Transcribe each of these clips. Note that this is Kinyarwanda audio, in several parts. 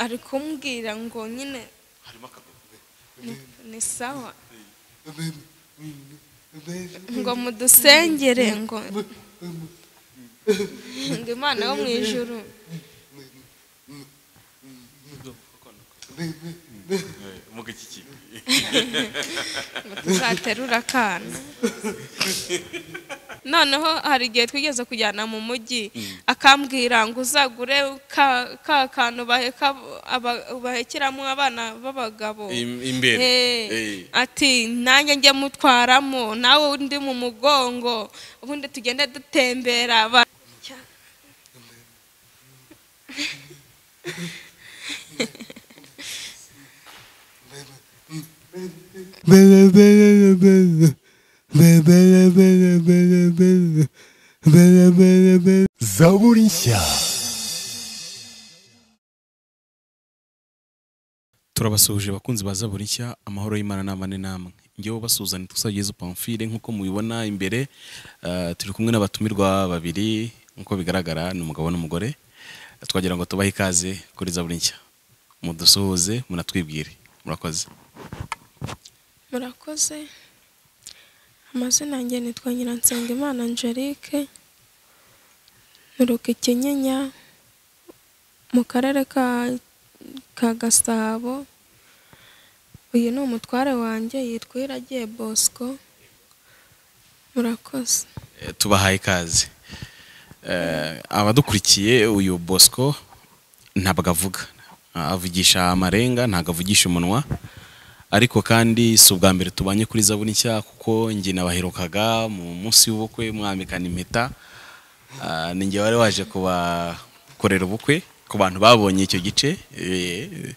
ari kumbwira ngo nyine harimo akagogo ni- ni sawa ngo mudusengere ngo ngo imana yo mu ijuru muga iki kintu ngo tuzaterure akana noneho hari igihe twigeze kujyana mu mujyi akambwira ngo uzagure ka ka kantu baheka aba- bahekeramo abana b'abagabo Im- imbere Eh, Eh. ati nanjye njye mutwaramo nawe undi mu mugongo ubundi tugende dutembera aba- zaburi nshya turabasuhuje abakunzi ba zaburi nshya amahoro y'imana ni amane namwe ngewe ubasuhuzanya tusagezeho pamfile nk'uko mubibona imbere eh, turi kumwe n'abatumirwa babiri nk'uko bigaragara ni umugabo n'umugore twagira ngo tubahe ikaze kuri zaburi nshya mudusuhuze munatwibwire murakoze murakoze amazina yanjye nitwa nyiransengimana angelique nturuka ikinyinya mu karere ka ka gasabo uyu ni umutware wanjye yitwa iragiye bosco murakoze Eh, tubahaye ikaze Eh, abadukurikiye uyu bosco ntabwo avuga Ah, avugisha amarenga ntabwo avugisha umunwa ariko kandi si ubwa mbere tubanye kuri zaburi nshya kuko njye nabaherukaga mu munsi w'ubukwe mwambikana impeta Ah, ni njye wari waje kubakorera ubukwe ku bantu babonye icyo gice Eh, eh,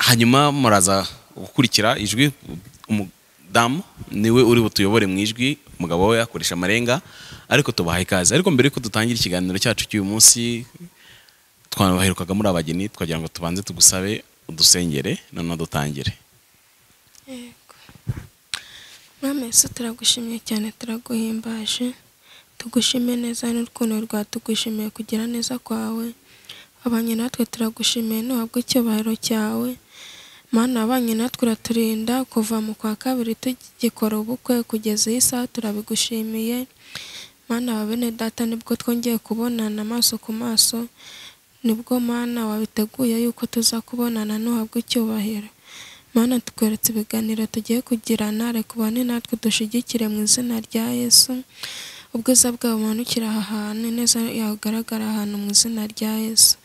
hanyuma muraza gukurikira ijwi umudamu niwe uri butuyobore mu ijwi umugabo we akoresha amarenga ariko tubaha ikaze ariko mbere yuko dutangira ikiganiro cyacu cy'uyu munsi twanabaherukaga muri abageni twagira ngo tubanze tugusabe udusengere noneho dutangire yego mwami yesu turagushimiye cyane turaguhimbaje tugushimiye neza n'urukundo rwatugushimiye kugira neza kwawe abanye natwe turagushimiye ntuhabwe icyubahiro cyawe mana abanye natwe uraturinda kuva mu kwa kabiri tugikora ubukwe kugeza iyi saha turabigushimiye mana wa bene data nibwo twongeye kubonana amaso ku maso nibwo mana wabiteguye yuko tuza kubonana ntuhabwe icyubahiro mana tukweretse ibiganiro tugiye kugirana reka ubane natwe dushigikire mu izina rya yesu ubwiza bwawe bumanukira aha hantu neza yagaragara ahantu mu izina rya yesu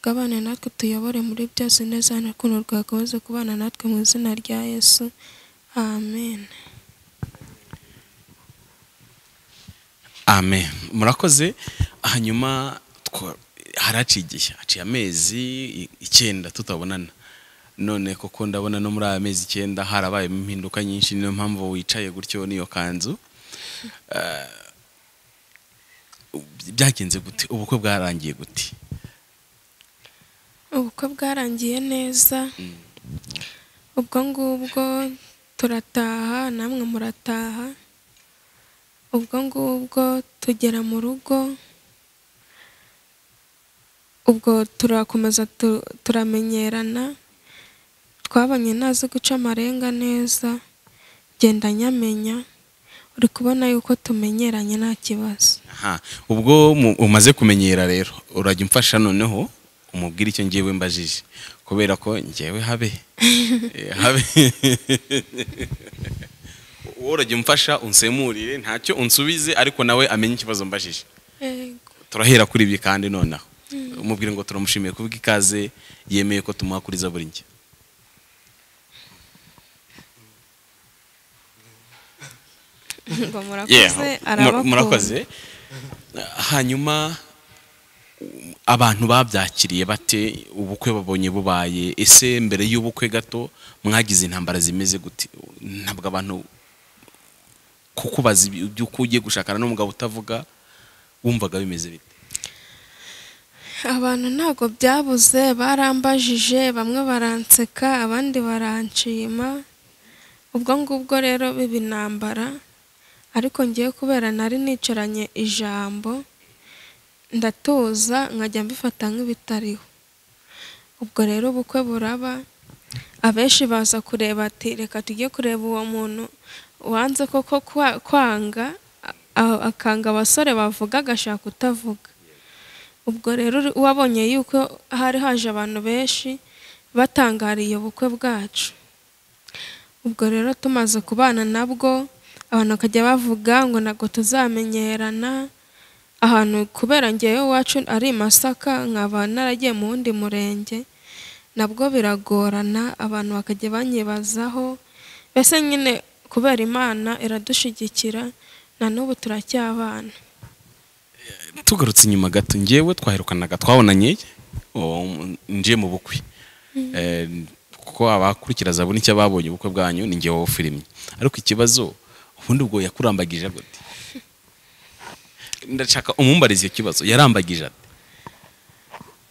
gabane natwe tuyobore muri byose neza n'urukundo rwagakoze kubana natwe mu izina rya yesu amen amen murakoze hanyuma twa- haraciye igihe haciye amezi i- icyenda tutabonana none koko ndabona no muri aya mezi icyenda harabayemo impinduka nyinshi niyo mpamvu wicaye gutyo n'iyo kanzu Eh, byagenze gute ubukwe bwarangiye gute ubukwe bwarangiye neza ubwo ngubwo turataha namwe murataha ubwo ngubwo tugera mu rugo ubwo turakomeza tu- turamenyerana twabonye ntazi guca amarenga neza genda nyamenya uri kubona yuko tumenyeranye nta kibazo Aha, ubwo mu- umaze kumenyera rero urajya umfasha noneho umubwire icyo ngewe mbajije kubera ko ngewe habe Eh, habe wowe urajya umfasha unsemurire ntacyo unsubize ariko nawe amenye ikibazo mbajije yego turahera kuri ibi kandi nonaho umubwire ngo turamushimiye kubwa ikaze yemeye ko tumuha kuri zaburi nshya ngo Yeah, murakoze mur- arabakunda murakoze hanyuma um, abantu babyakiriye bate ubukwe babonye bubaye ese mbere y'ubukwe gato mwagize intambara zimeze gute ntabwo abantu kukubaza ibi- iby'uko ugiye gushakana n'umugabo utavuga wumvaga bimeze bite abantu ntabwo byabuze barambajije bamwe baranseka abandi baranshima ubwo ngubwo rero biba intambara ariko ngewe kubera nari nicaranye ijambo ndatuza nkajya mbifata nk'ibitariho ubwo rero ubukwe buraba abenshi baza kureba ati reka tujye kureba uwo muntu wanze koko kwa- kwanga a- akanga abasore bavuga agashaka utavuga ubwo rero uri- wabonye yuko hari haje abantu benshi batangariye ubukwe bwacu ubwo rero tumaze kubana nabwo abantu bakajya bavuga ngo ntabwo tuzamenyerana ahantu kubera ngewe iwacu ari i Masaka nkaba naragiye mu wundi murenge nabwo biragorana abantu bakajya banyibazaho mbese nyine kubera imana iradushyigikira na n'ubu turacyabana tugarutse inyuma gato ngewe twaherukanaga twabonanye um, nje mu bukwe Eh, kuko abakurikira zabona icyo babonye ubukwe bwanyu ni ngewe wafirimye ariko ikibazo ubundi ubwo yakurambagije gute ndashaka umumbarize icyo kibazo yarambagije ate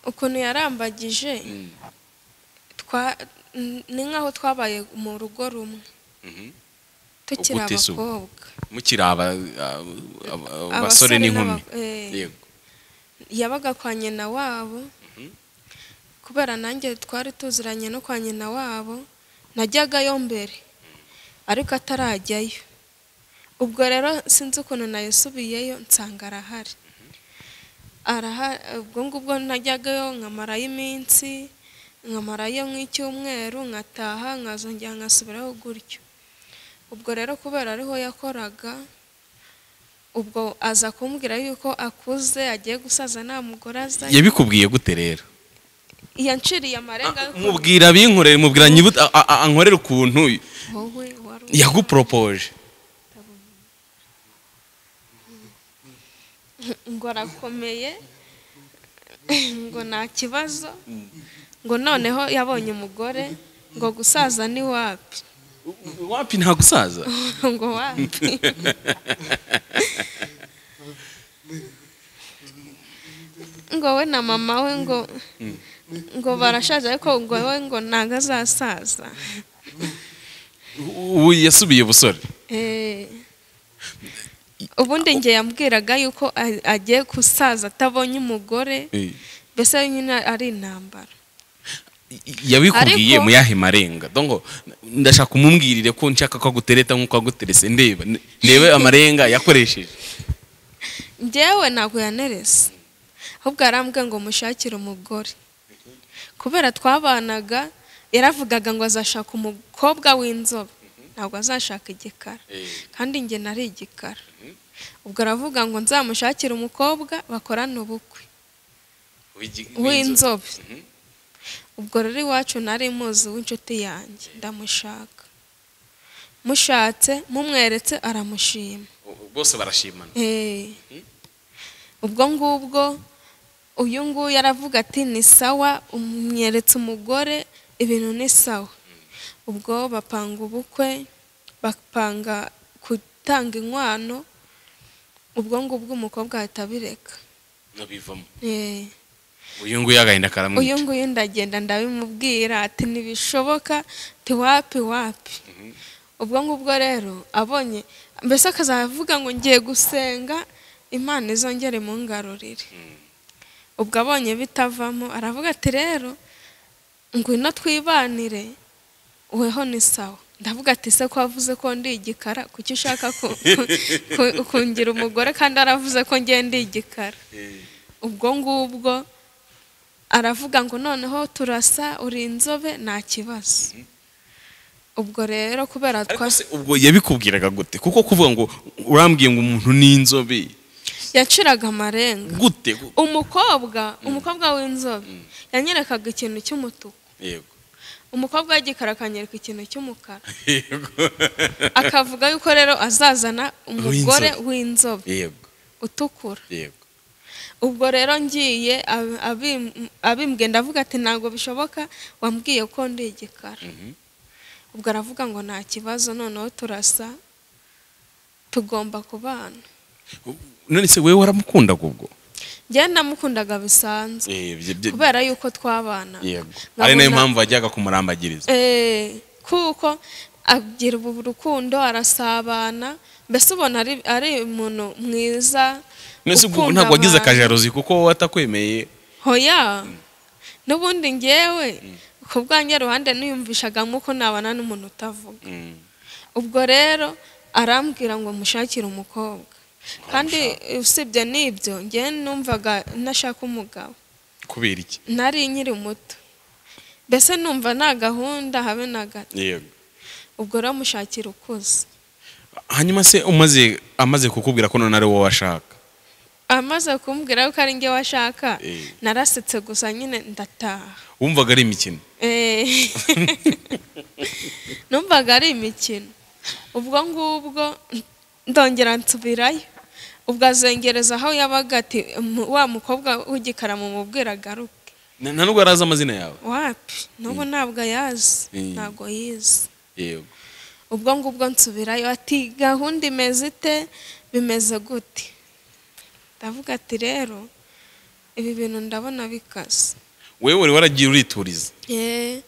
ukuntu yarambagije twa- n- ni nk'aho twabaye mu rugo rumwe tukiri Ubwo uteze ubu? abakobwa mukiri aba- aba- abasore n'inkumi n'aba- eh, yego yabaga kwa nyina wabo kubera nanjye twari tuziranye no kwa nyina wabo najyagayo mbere ariko atarajyayo ubwo rero sinzi ukuntu nayisubiyeyo nsanga arahari arahari ubwo ngubwo najyagayo nkamarayo iminsi nkamarayo nk'icyumweru nkataha nkazongera nkasubiraho gutyo ubwo rero kubera ariho yakoraga ubwo aza kumbwira yuko akuze agiye gusaza nta mugore azayo yabikubwiye gute rero yanciriye amarenga yo kuvuga, mubwira binkorere mubwira nyibuta a- a- ankorere ukuntu wowe wari uzi." yaguporopoje ngo arakomeye ngo nta kibazo ngo noneho yabonye umugore ngo gusaza ni wapi wapi nta gusaza ngo wapi ngo we na mama we ngo ngo barashaje ariko ngo we ngo ntabwo azasaza ubu yasubiye ubusore Eh, ubundi njye yambwiraga yuko a- agiye gusaza atabonye umugore Eh, mbese nyine ari intambara yabikubwiye Ariko- mu yahe marenga dongo ndashaka umumbwirire ko nshaka ko agutereta nk'uko aguterese ndeba n- ndebe amarenga yakoresheje njyewe ntabwo yanerese ahubwo yarambwiye ngo mushakire umugore kubera twabanaga yaravugaga ngo azashaka umukobwa w'inzobe ntabwo azashaka igikara kandi njye nari igikara ubwo aravuga ngo nzamushakire umukobwa bakorane ubukwe w'inzobe ubwo rero iwacu nari muzi w'inshuti yanjye ndamushaka mushatse mumweretse aramushima bose barashimana Eh. ubwo ngubwo uyu nguyu aravuga ati ni sawa umweretse umugore ibintu ni sawa ubwo bapanga ubukwe bapanga gutanga inkwano ubwo ngubwo umukobwa ahita abireka nabivamo Eh. uyu nguyu agahinda uyu karamwica nguyu ndagenda ndabimubwira ati ntibishoboka ti wapi wapi ubwo ngubwo rero abonye mbese akazavuga ngo ngiye gusenga imana izongere mu ngarurire ubwo abonye bitavamo aravuga ati rero ngwino twibanire weho ni sawa ndavuga ati se ko wavuze ko ndi igikara kuki ushaka ku- ku- kungira umugore kandi aravuze ko ngiye ndi igikara ubwo ngubwo aravuga ngo noneho turasa uri inzobe nta kibazo ubwo rero kubera ariko twasi se ubwo yabikubwiraga gute kuko kuvuga ngo urambwiye ngo umuntu ni inzobe yaciraga amarenga gute umukobwa umukobwa w'inzobe yanyerekaga ikintu cy'umutuku yego umukobwa w'igikara akanyereka ikintu cy'umukara yego akavuga yuko rero azazana umugore w'inzobe yego utukura yego ubwo rero ngiye ab- abim- abimbwiye ndavuga ati ntabwo bishoboka wambwiye ko ndi igikara Mhm. ubwo aravuga ngo nta kibazo noneho turasa tugomba kubana none se wowe waramukundaga ubwo njyewe namukundaga bisanzwe Eh, bye- bye- kubera yuko twabana yego nkabona- ari nayo mpamvu wajyaga kumurambagiriza Eh, kuko agira ubu rukundo arasabana mbese ubona ari, ari umuntu mwiza mbese ubwo ukunda ntabwo wagize abantu. akajarozi kuko wowe atakwemeye hoya n'ubundi ngewe ku bwanjye ruhande niyumvishagamo ko nabana n'umuntu utavuga Mm. ubwo rero arambwira ngo mushakire umukobwa kandi usibye n'ibyo ngewe numvaga ntashaka umugabo kubera iki nari nkiri muto mbese numva nta gahunda habe na gato yego ubwo rero mushakira ukuze hanyuma se umaze amaze kukubwira ko none ari wowe ashaka amaze kumbwira ko ari ngewe ashaka Eh. narasetse gusa nyine ndataha wumvaga ari imikino Eh. numvaga ari imikino ubwo ngubwo ndongera nsubirayo ubwo azengereza aho yabaga ati "Mu- wa mukobwa w'igikara mumubwira agaruke Na- nta nubwo yari azi amazina yawe wapi n'ubu ntabwo ayazi Mm. ntabwo yize yego ubwo ngubwo nsubirayo ati gahunda imeze ite bimeze gute ndavuga ati rero ibi bintu ndabona bikaze wewe wari waragiye urituriza Eh,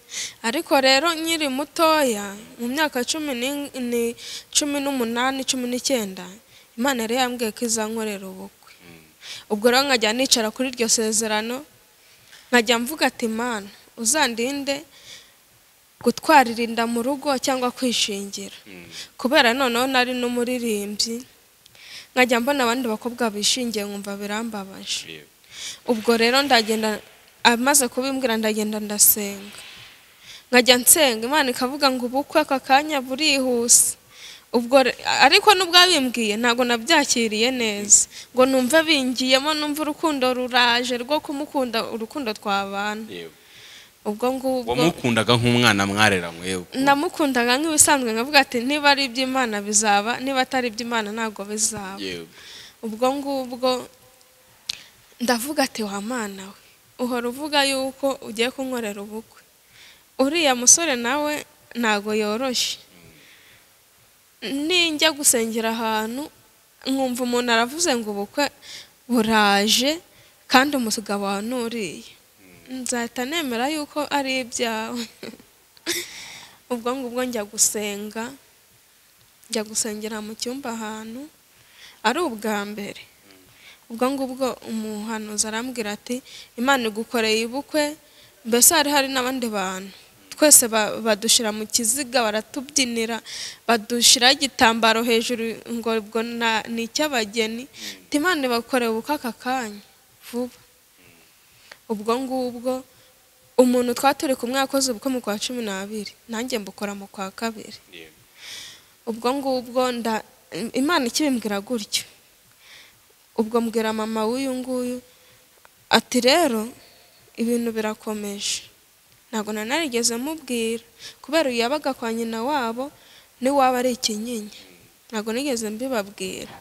ariko rero nkiri mutoya mu myaka cumi ni- ni- cumi n'umunani cumi n'icyenda imana yari yambwiye ko izankorera ubukwe ubwo rero nkajya nicara kuri iryo sezerano nkajya mvuga ati mana uzandinde gutwarira inda mu rugo cyangwa kwishingira kubera noneho nari n'umuririmbyi nkajya mbona abandi bakobwa bishingiye nkumva birambabaje ubwo rero ndagenda amaze kubimbwira ndagenda ndasenga nkajya nsenga imana ikavuga ngo ubukwe aka kanya burihuse ubwo re- ariko n'ubwabimbwiye ntabwo nabyakiriye neza ngo numve bingiyemo numve urukundo ruraje rwo kumukunda urukundo twabana ubwo ngubwo wamukundaga nk'umwana mwareranywe yewe namukundaga nk'ibisanzwe nkavuga ati niba ari iby'imana bizaba niba atari iby'imana ntabwo bizaba Yego. ubwo ngubwo ndavuga ati wa mana we uhora uvuga yuko ugiye kunkorera ubukwe uriya musore nawe ntabwo yoroshye ninjya gusengera ahantu nkumva umuntu aravuze ngo ubukwe buraje kandi umugabo wawe nuriye nzahita nemera yuko ari ibyawe ubwo ngubwo njya gusenga njya gusengera mu cyumba ahantu ari ubwa mbere ubwo ngubwo umuhanuzi arambwira ati imana igukoreye ubukwe mbese hari hari n'abandi bantu twese ba- badushyira mu kiziga baratubyinira badushyiraho igitambaro hejuru ngo ubwo na- ni icy'abageni ati imana ibakoreye ubukwe aka kanya vuba ubwo ngubwo umuntu twari turi kumwe yakoze ubukwe mu kwa cumi n'abiri nanjye mbukora mu kwa kabiri ubwo ngubwo nda imana ikibimbwira gutyo ubwo mbwira mama w'uyu nguyu ati rero ibintu birakomeje ntabwo na narigeze mubwira kubera uyu yabaga kwa nyina wabo n'iwaba ari ikinyinya ntabwo nigeze mbibabwira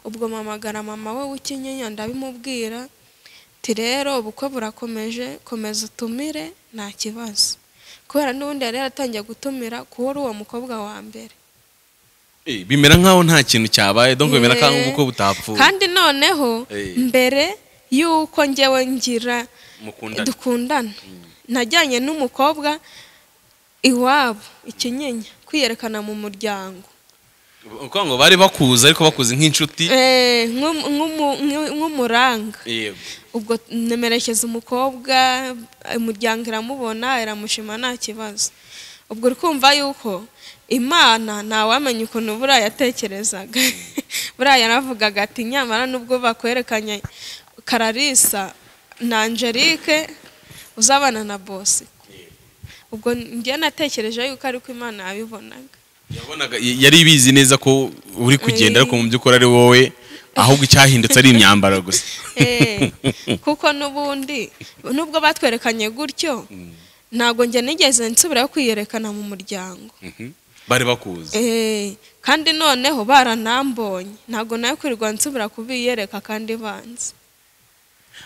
ubwo mpamagara mama we w'ikinyinya ndabimubwira ati rero ubukwe burakomeje komeza utumire nta kibazo kubera n'ubundi yari yaratangiye gutumira kuba uri uwo mukobwa wa mbere Eh, bimera nk'aho nta kintu cyabaye donc bimera Eh. nk'aho ubukwe butapfuye kandi noneho Eh. mbere y'uko ngewe ngira mukundana dukundana najyanye n'umukobwa iwabo ikinyinya kwiyerekana mu muryango uko ngo bari bakuzi ariko bakuzi nk'inshuti Eh, nk'um- nk'umu- nk'u- nk'umuranga yego ubwo nemerekeza umukobwa umuryango iramubona iramushima nta kibazo ubwo uri kumva yuko imana ntawamenya ukuntu buriya yatekerezaga buriya yaravugaga ati nyamara nubwo bakwerekanye kararisa na angelique uzabana na bosi ubwo njye natekereje yuko ariko imana yabibonaga yabonaga yari bizi neza ko uri kugenda Eh. ariko mu by'ukuri ari wowe ahubwo icyahindutse ari imyambaro gusa Eh, kuko n'ubundi nubwo batwerekanye gutyo ntabwo njye nigeze nsubirayo kwiyerekana mu muryango Mhm. bari bakuzi Eh, kandi noneho baranambonye ntabwo nayo kwirirwa nsubira kubiyereka kandi banzi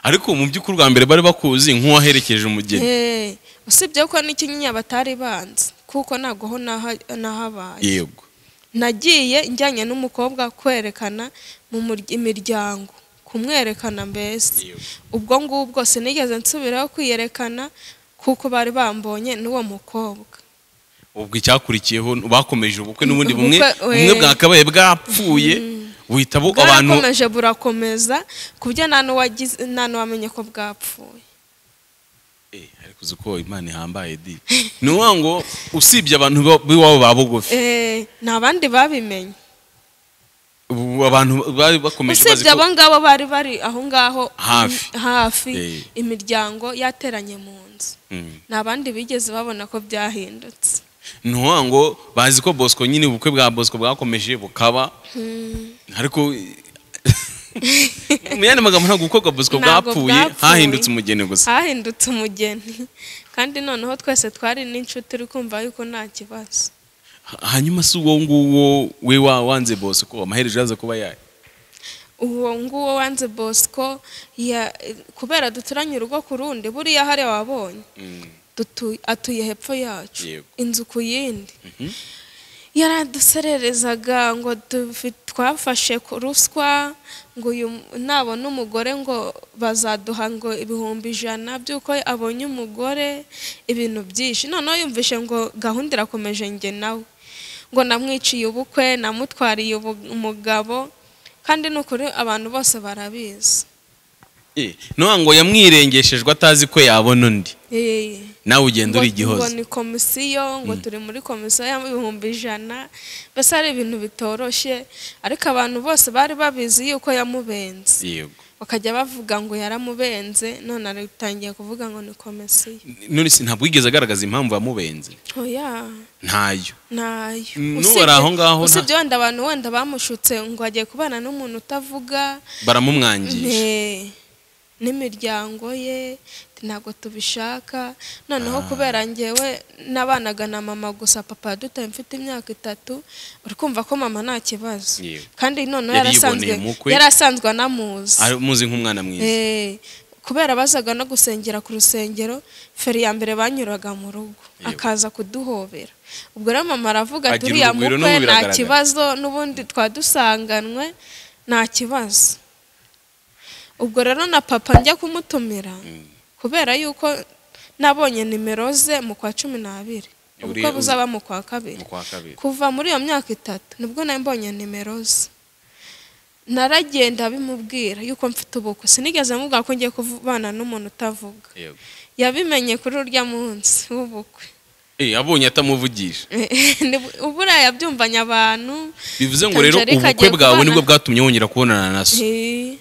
ariko mu by'ukuri bwa mbere bari bakuzi nk'uwaherekeje umugeni Eh, usibye ko n'ikinyinya batari banzi kuko ntabwo ho naha- nahabaye yego nagiye njyanye n'umukobwa kwerekana mu mur- imiryango kumwerekana mbese ubwo ngubwo sinigeze nsubiraho kwiyerekana kuko bari bambonye n'uwo mukobwa ubwo icyakurikiyeho bakomeje ubukwe n'ubundi bumwe Ubukwe, we. bumwe bwakabaye bwapfuye buhita bu- abantu bwarakomeje burakomeza ku buryo nta n'uwagize nta n'uwamenye ko bwapfuye Eh, ariko uzi ko imana ihambaye di ni ukuvuga ngo usibye abantu b'iwa- b'iwabo ba bugufi Eh, nta bandi babimenye ubu abantu bari bakomeje bazi usibye ko abo ngabo bari bari aho ngaho Hafi. im- hafi Eh. imiryango yateranye mu nzu Mm. nta bandi bigeze babona ko byahindutse ni ukuvuga ngo bazi ko bosco nyine ubukwe bwa bosco bwakomeje bukaba ariko mu yandi magambo ntabwo ubukwe bwa bosco Ntabwo bwapfuye bwapfuye. hahindutse umugeni gusa hahindutse umugeni kandi noneho twese twari n'inshuti uri kumva yuko nta kibazo hanyuma si uwo nguwo we wa wanze bosco amaherezo yaza kuba yayo uwo nguwo wanze bosco ya- kubera duturanye urugo ku rundi buriya hariya wabonye dutu- atuye hepfo yacu Yego. inzu ku yindi yaradusererezaga ngo tufi- twafashe ku ruswa ngo uyu m- nabona umugore ngo bazaduha ngo ibihumbi ijana by'uko abonye umugore ibintu byinshi noneho yumvishe ngo gahunda irakomeje njye nawe ngo namwiciye ubukwe namutwariye ubu- umugabo kandi ni ukuri abantu bose barabizi Eh, ni ukuvuga ngo yamwirengeshejwe atazi ko yabona undi Eh. nawe ugenda uri ngo igihozo ni komisiyo ngo turi muri komisiyo y'ibihumbi ijana mbese ari ibintu bitoroshye ariko abantu bose bari babizi yuko yamubenze yego bakajya bavuga ngo yaramubenze none aratangiye kuvuga ngo ni komisiyo none si ntabwo yigeze agaragaza impamvu yamubenze oya ntayo ntayo Usibye- Mm, n'ubara aho ngaho nta- usibye wenda abantu wenda bamushutse ngo agiye kubana n'umuntu utavuga baramumwangisha Ne, n'imiryango ye ntabwo tubishaka noneho kubera ngewe nabanaga na mama gusa papa dutari mfite imyaka itatu uri kumva ko mama nta kibazo Yewe. kandi noneho Yari yarasanzwe yiboneye umukwe. yarasanzwe anamuzi Ari- muzi nk'umwana mwiza Eh, kubera bazaga no gusengera ku rusengero feri ya mbere banyuraga mu rugo Yewe. akaza kuduhobera ubwo rero mama aravuga ati Agira uriya urugwiro mukwe n'ubu nta biragaragara." kibazo n'ubundi twadusanganywe nta kibazo ubwo rero na papa njya kumutumira kubera yuko nabonye nimero ze mu kwa cumi n'abiri ubukwe Uri- buzaba mu kwa kabiri mu kwa kabiri kuva muri iyo myaka itatu nibwo nari mbonye nimero ze naragenda bimubwira yuko mfite ubukwe sinigeze mubwira ko ngiye kubana n'umuntu utavuga yego yabimenye kuri urya munsi w'ubukwe Eh, abonye atamuvugisha Ni- ubura yabyumvanye abantu bivuze ngo rero Angelique ubukwe agiye bwawe kubana- nibwo bwatumye wongera kubonana na so Eh,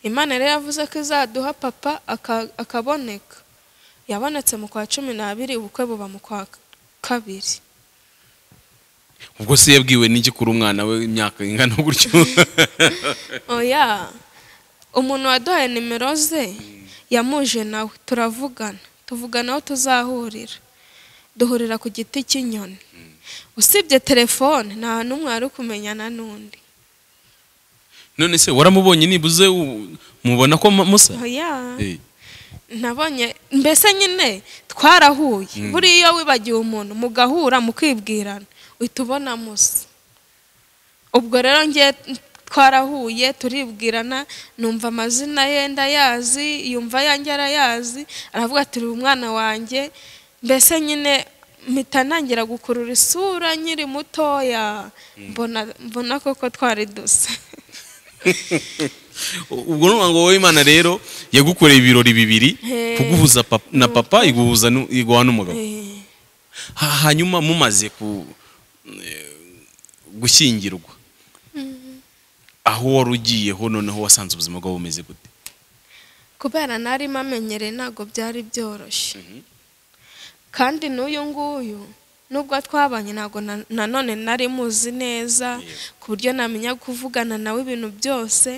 imana rero yavuze ko izaduha papa aka- akaboneka yabonetse mu kwa cumi n'abiri ubukwe buba mu kwa kabiri ubwo se yabwiwe n'iki kuri umwana we imyaka ingana gutyo oya umuntu waduhaye nimero ze yamuje nawe turavugana tuvugana aho tuzahurira duhurira ku giti cy'inyoni usibye telefone nta n'umwe wari kumenyana n'undi none se waramubonye nibuze u- mubona ko ma- musa oya Eh, nabonye mbese nyine twarahuye buriya iyo wibagiwe umuntu mugahura mukibwirana uhita ubona musa ubwo rero nge twarahuye turibwirana numva amazina ye ndayazi yumva ayanjye arayazi aravuga ati "Uri umwana wanjye mbese nyine mpita ntangira gukurura isura nkiri mutoya mbona mbona koko twari dusa ubwo ni ukuvuga ngo wowe imana rero yagukoreye ibirori bibiri Eh. kuguhuza pap- na papa iguhuza nu- iguha n'umugabo Eh. Ha- hanyuma mumaze ku eh, gushyingirwa aho wari ugiyeho noneho wasanze ubuzima bwawe bumeze gute kubera nari amenyereye ntabwo byari byoroshye kandi n'uyu nguyu nubwo twabanye ntabwo na- nanone nari muzi neza ku buryo namenya kuvugana nawe ibintu byose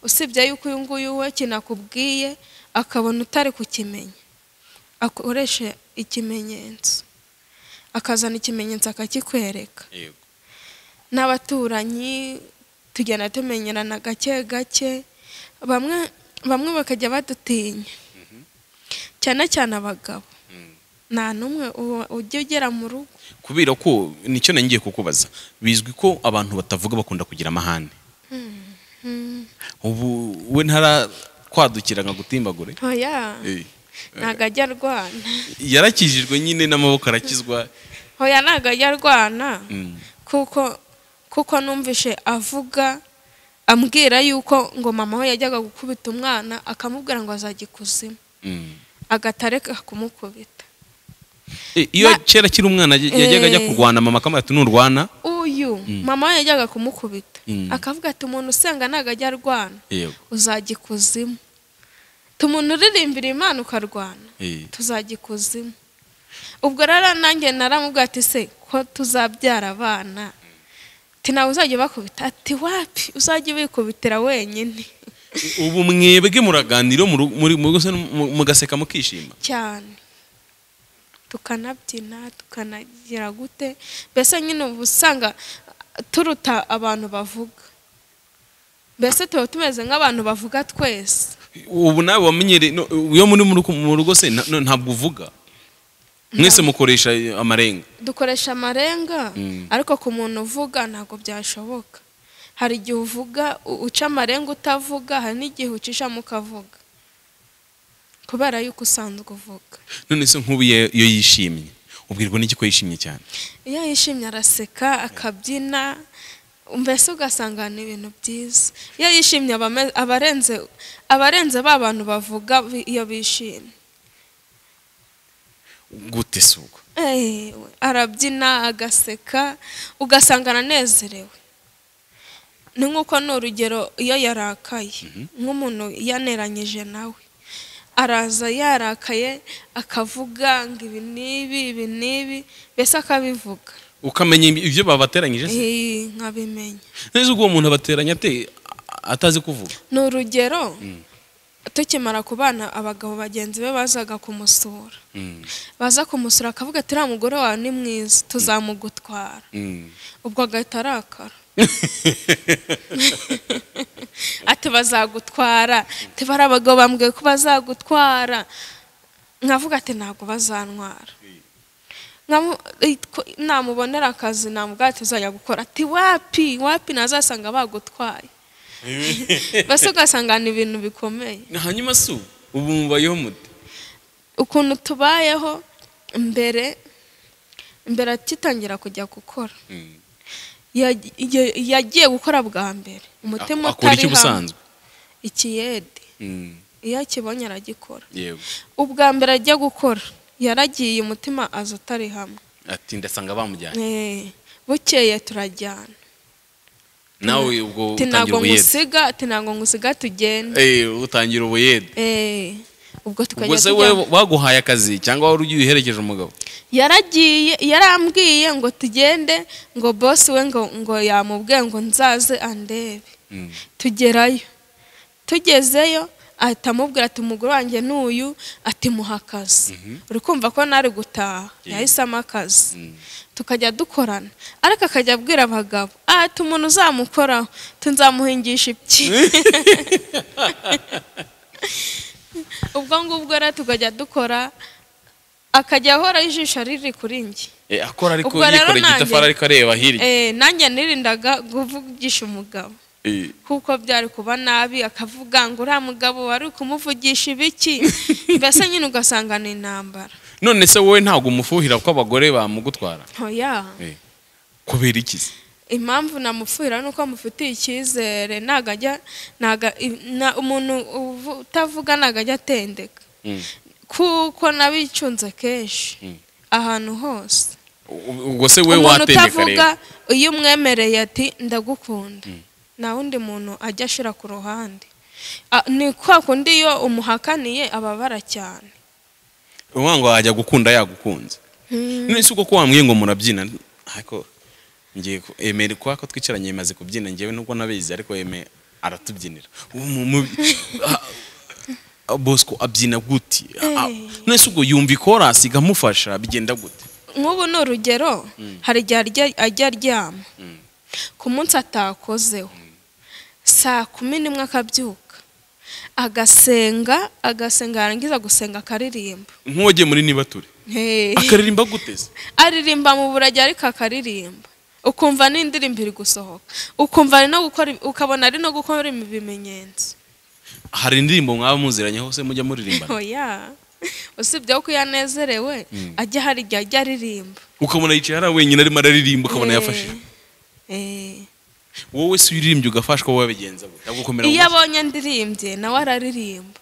usibye yuko uyu nguyu we kinakubwiye akabona utari kukimenya akoresha ikimenyetso akazana ikimenyetso akakikwereka n'abaturanyi tugenda tumenyerana gake gake bamwe bamwe bakajya badutinya cyane cyane abagabo nta n'umwe uwa- ujya ugera mu rugo kubera ko nicyo nangiye kukubaza bizwi ko abantu batavuga bakunda kugira amahane ubu we ntarakwadukira ngo agutimbagure ntoya Eh, ntabwo ajya arwana yarakijijwe nyine n'amaboko arakizwa ntoya ntabwo ajya arwana Mm. kuko kuko numvishe avuga ambwira yuko ngo mama we yajyaga gukubita umwana akamubwira ngo azajya ikuzimu Mm. agatareka kumukubita Eh, iyo Na- kera akiri umwana yaj- yajyaga ajya Eh. kurwana mama akamubwira ati nturwana uyu mama we yajyaga kumukubita Mm. akavuga ati umuntu usenga ntabwo ajya arwana yego uzajya ikuzimu tumuntu uririmbira imana ukarwana eh, tuzajya ikuzimu ubwo rero nanjye naramubwira ati se ko tuzabyara abana ati ntabwo uzajya bakubita ati wapi uzajya ubikubitira wenyine ubu mwebwe muraganira mu ru- muri- mu- mu- mugaseka mukishima cyane tukanabyina tukanagira gute mbese nyine uba usanga turuta abantu bavuga mbese tuba tumeze nk'abantu bavuga twese ubu nawe wamenyereye no, iyo muri mu rugo- mu rugo se na- no, ntabwo uvuga mwese mukoresha amarenga dukoresha amarenga Mm. ariko ku muntu uvuga ntabwo byashoboka hari igihe uvuga u- uca amarenga utavuga hari n'igihe ucishamo ukavuga kubera yuko usanzwe uvuga none se nk'ubu iyo iyo yishimye ubwirwa n'iki ko yishimye cyane iyo yishimye araseka akabyina mbese ugasanga ni ibintu byiza iyo yishimye aba ame- aba arenze aba arenze ba bantu bavuga bi- iyo bishimye gute se ubwo Ewe, arabyina agaseka ugasanga aranezerewe ni nk'uko ni urugero iyo yarakaye nk'umuntu yaneranyije nawe araza yarakaye akavuga ngo ibi n'ibi ibi n'ibi mbese akabivuga ukamenya ibyo babateranyije se Eh, nkabimenya neza ubwo uwo muntu abateranya ate atazi kuvuga ni urugero tukimara kubana abagabo bagenzi be bazaga kumusura Mm, baza kumusura akavuga ati uriya mugore wawe ni mwiza tuzamugutwara mm. ubwo agahita arakara ati bazagutwara ati bari abagabo bambwiye ko bazagutwara nkavuga ati ntabwo bazantwara Nkamu- itwa- namubonera akazi namubwira ati uzajya gukora ati wapi wapi nazasanga bagutwaye mbese ugasanga ni ibintu bikomeye hanyuma se ubu ubu mubayeho mute ukuntu tubayeho mbere mbere akitangira kujya gukora Mm. yaj- ya- yagiye gukora bwa mbere umutima akora utari iki hamwe ubusanzwe ikiyede Mm, iyo akibonye aragikora yego ubwa mbere ajya gukora yaragiye umutima aza utari hamwe ati ndasanga bamujyanye Eh, bukeye turajyana nawe ubwo ati utangira ntabwo ubuyede ngusiga ati ntabwo ngusiga tugende Eh, utangira ubuyede Eh, ubwo ubwo tukajya se we tujya baguhaye akazi cyangwa wari ugiye uherekeje umugabo yaragiye yarambwiye ngo tugende ngo bosi we ngo ngo yamubwiye ngo nzaze andebe Mm. tugerayo tugezeyo ahita amubwira ati umugore wanjye ni uyu ati muha akazi uri kumva ko nari gutaha yahisemo akazi Mm. tukajya dukorana ariko akajya abwira abagabo ati umuntu uzamukoraho tunzamuhingisha ibyi ubwo ngubwo rero tukajya dukora akajya ahora ijisho riri kuri njye Eh, akora ariko Ubwo rero yikoreye nanjye- igitafari ariko areba hirya Eh, nanjye nirindaga kuvugisha umugabo Eh, kuko byari kuba nabi akavuga ngo uriya mugabo wari kumuvugisha ibiki mbese nyine ugasanga ni intambara none se wowe ntabwo umufuhira ko abagore bamugutwara ntoya Eh, kubera iki se impamvu namupfira ni uko mufitiye icyizere ntago ajya ntago- i- na- umuntu uvu- utavuga ntago ajya atendeka Mm. kuko nabicunze kenshi Mm. ahantu hose U- ubwo se we umuntu watendeka utavuga rero iyo umwemereye ati ndagukunda nta wundi muntu ajya ashira ku ruhande Ah, ni kwa kundi iyo umuhakaniye ababara cyane uvuga ngo wajya gukunda yagukunze none se uko ko wambwiye ngo murabyina ariko ngiye ku- emera kwa ko twicaranye yemaze kubyina ngewe nubwo nabizi ariko yeme aratubyinira Ubu mu- mu- Ah, ah, bosco abyina gute Ah, ah, Eh. none se ubwo yumva ikorasi ikamufasha bigenda gute nk'ubu ni urugero hari igihe arya- ajya aryama ku munsi atakozeho saa kumi n'imwe akabyuka agasenga agasenga yarangiza gusenga akaririmba nk'uwagiye muri nibature Hey. akaririmba gute se aririmba mu burage ariko akaririmba ukumva n'indirimbo iri gusohoka ukumva ari no gukora ukabona ari no gukora ibimenyetso hari indirimbo mwaba muziranye hose mujya muririmbana oya usibye ko iyo anezerewe ajya hari igihe ajya aririmba ukabona yicaye hariya wenyine arimo araririmba ukabona yafashije Eh, eh. wowe si uyirimbye ugafashwa wowe bagenza we agukomera mu iyo mutwe abonye ndirimbye nawe araririmba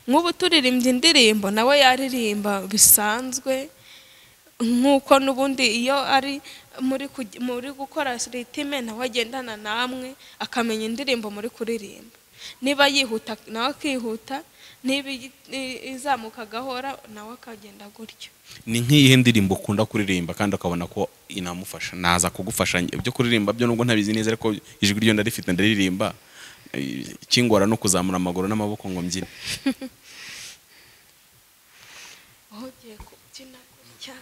nk'ubu turirimbye indirimbo nawe yaririmba bisanzwe nk'uko n'ubundi iyo ari muri kuj- muri gukora ritime nawe agendana namwe akamenya indirimbo muri kuririmba niba yihuta nawe akihuta niba i- i- izamuka agahora nawe akagenda gutyo ni nk'iyihe ndirimbo ukunda kuririmba kandi ukabona ko inamufasha naza kugufasha ibyo kuririmba byo nubwo ntabizi neza ariko ijwi ryo ndarifite ndaririmba Eh, ikingora no kuzamura amaguru n'amaboko ngo mbyine aho ugiye kubyina gutya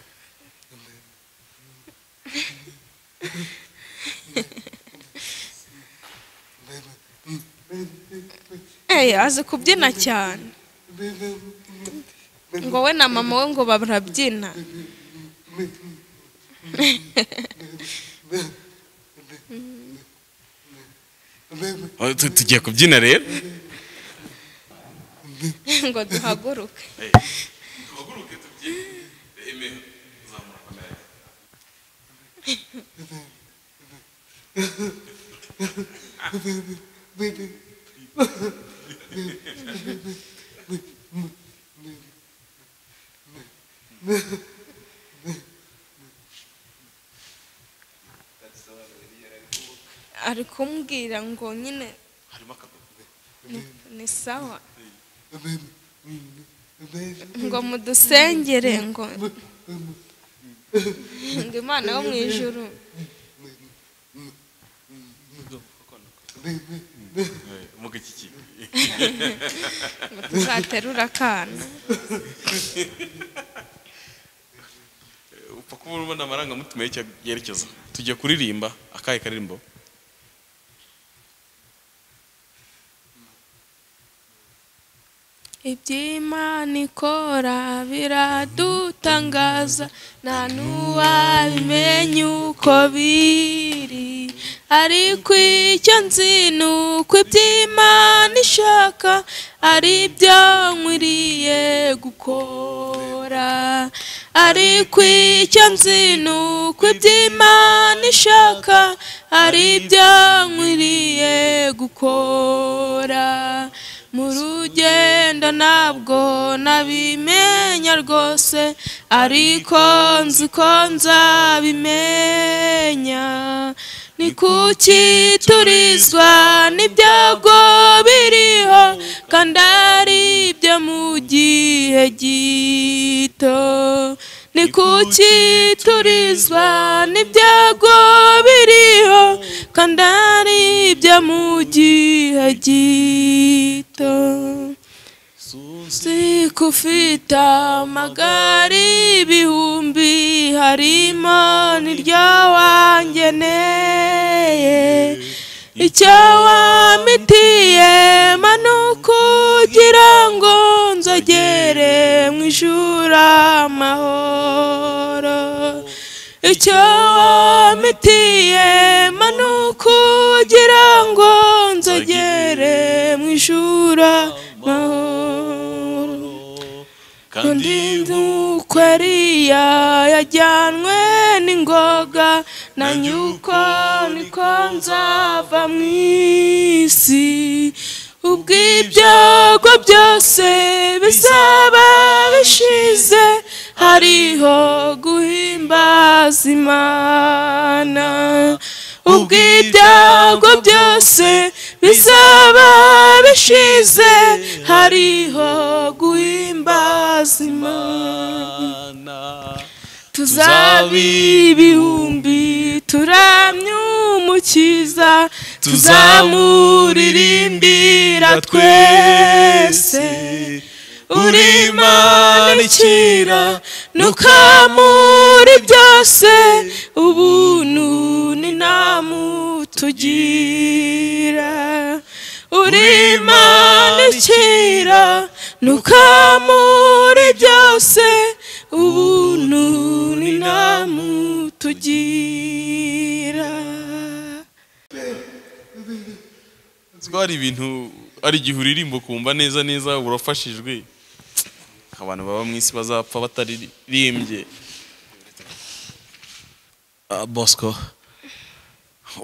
eee azi kubyina cyane ngo we na mama we ngo barabyina Oh, tu- tugiye kubyina rero ngo duhaguruke ari kumbwira ngo nyine ni- ni sawa ngo mudusengere ngo ngo imana yo mu ijuru ngo tuzaterure akana upfa kuba ubona amarangamutima y'icyo yerekeza tugiye kuririmba akahe karirimbo iby'imana ikora biradutangaza nta n'uwabimenya uko biri ariko icyo nzi ni uko iby'imana ishaka ari byo nkwiriye gukora ariko icyo nzi ni uko iby'imana ishaka ari byo nkwiriye gukora mu rugendo ntabwo nabimenya rwose ariko nzi ko nzabimenya ni kuki turizwa n'ibyago biriho kandi ari ibyo mu gihe gito ni kuki turizwa n'ibyago biriho kandi ari ibyo mu gihe gito si ko ufite amagare ibihumbi harimo n'iryo wangeneye icyo wamitiye ni ukugira ngo nzogere mu ijuru amahoro icyo wamitiye ni ukugira ngo nzogere mu ijuru amahoro kandi nk'uko ariya yajyanwe n'ingoga na nyuko niko nzava mu isi ubw'ibyago byose bizaba bishize hariho guhimbaza imana ubw'ibyago byose bizaba bishize hariho guhimbaza imana tuzaba ibihumbi turamye umukiza tuzamuririmbira twese uri imana ikira nukamuri byose ubuntu ni namutugira uri imana ikira nukamuri byose ubuntu ni umwami tugira nziko hari ibintu hari igihe uririmba ukumva neza neza urafashijwe abantu baba mu isi bazapfa bataririmbye Ah, bosco